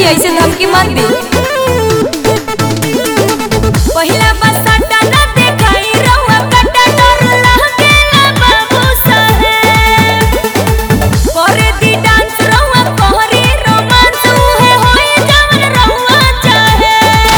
जी ऐसे धमकी मत दी पहिला बसटा न देखाई रहुआ कटा डर लागेला बाबू साहेब करे दी डांस रहुआ कहरी रोमांस उहे होई जवन रहुआ चाहे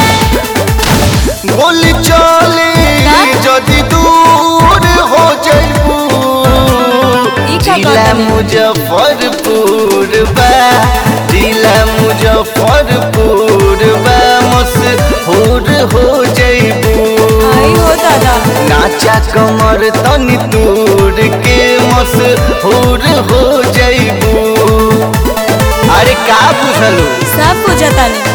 गोली चले যদি दूर हो जाइबू ई का जिला कहता है? मुजफ्फरपुर बा जिला मुजफ्फरपुर बा मशहूर हो जाइबू आई हो दादा नाचा कमर तनी तूर के मशहूर हो जाइबू अरे का बुझलू सब बुझता नहीं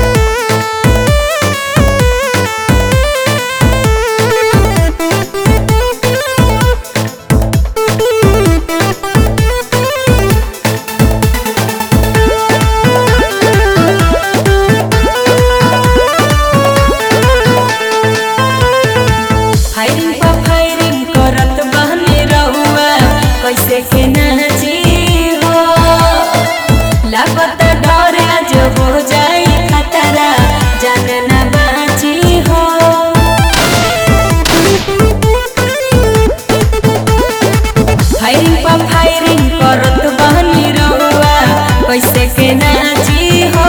फायरिंग पर फायरिंग करत बहने रहुआ कैसे के नाची हो लागत डर आज हो जाई खतरा जान न बाची हो फायरिंग पर फायरिंग करत बहने रहुआ कैसे के नाची हो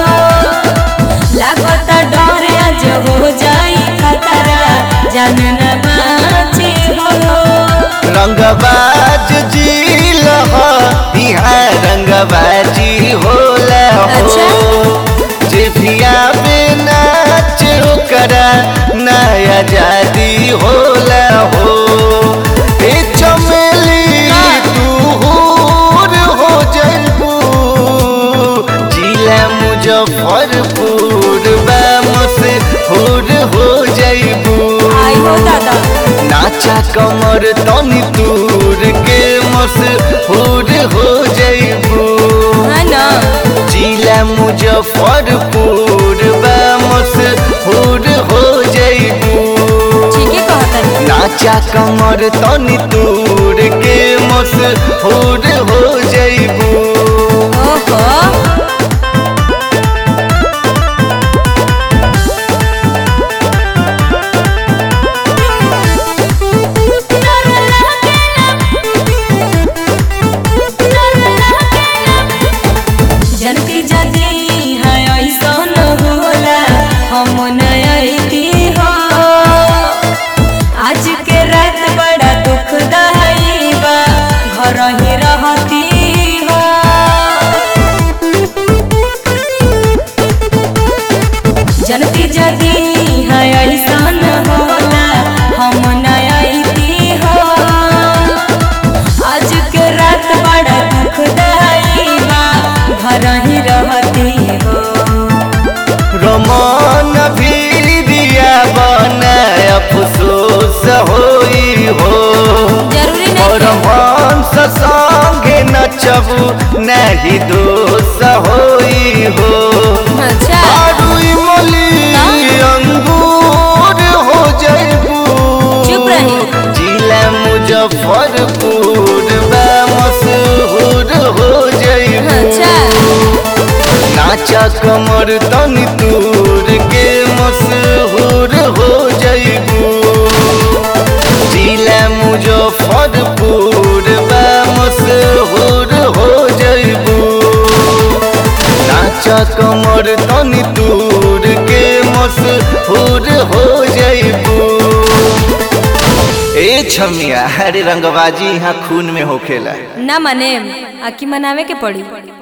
लागत डर आज हो जाई खतरा जान न बाची हो रंगबाज जिल ह यहाँ रंगबाजी होला हो अच्छा। जे भी आवे नाच ओकरा नया जादी होला हो ए चमेली तू हूर हो जाइबू जिला मुजफ्फरपुर बा मशहूर हो जाइबू आई हो दादा नाचा कमर तनी तूर के मशहूर हो जाइबू है ना जिला मुजफ्फरपुर बा मशहूर हो जाइबू ठीक है कहता है नाचा कमर तनी तूर के मशहूर हो जाइबू ओहो जनती जदी है ऐसा न होला हम नयती हो आज के रात बड़ा दुखदाई बा घर ही रहती हो जनती जदी है ऐसा न होला हम नयती हो आज के रात बड़ा दुखदाई बा घर ही रहती हो रमान भीरिया बना अफसोस होई हो जरूरी और नहीं है। हंस संगे नचबू नहीं दोष होई हो अच्छा आरू इमली अंगूर हो जाइबू चुप रही। जिला मुजफ्फरपुर बा मशहूर हो जाइबू अच्छा नाचा कमर तनी तूर के मशहूर हो जाइबू जिला मुजफ्फरपुर बा मशहूर हो जाइबू नाचा कमर तनी तूर के मशहूर हो जाइबू ए छमिया अरे रंगबाजी यहाँ खून में होखेला ना मने आकी मनावे के पड़ी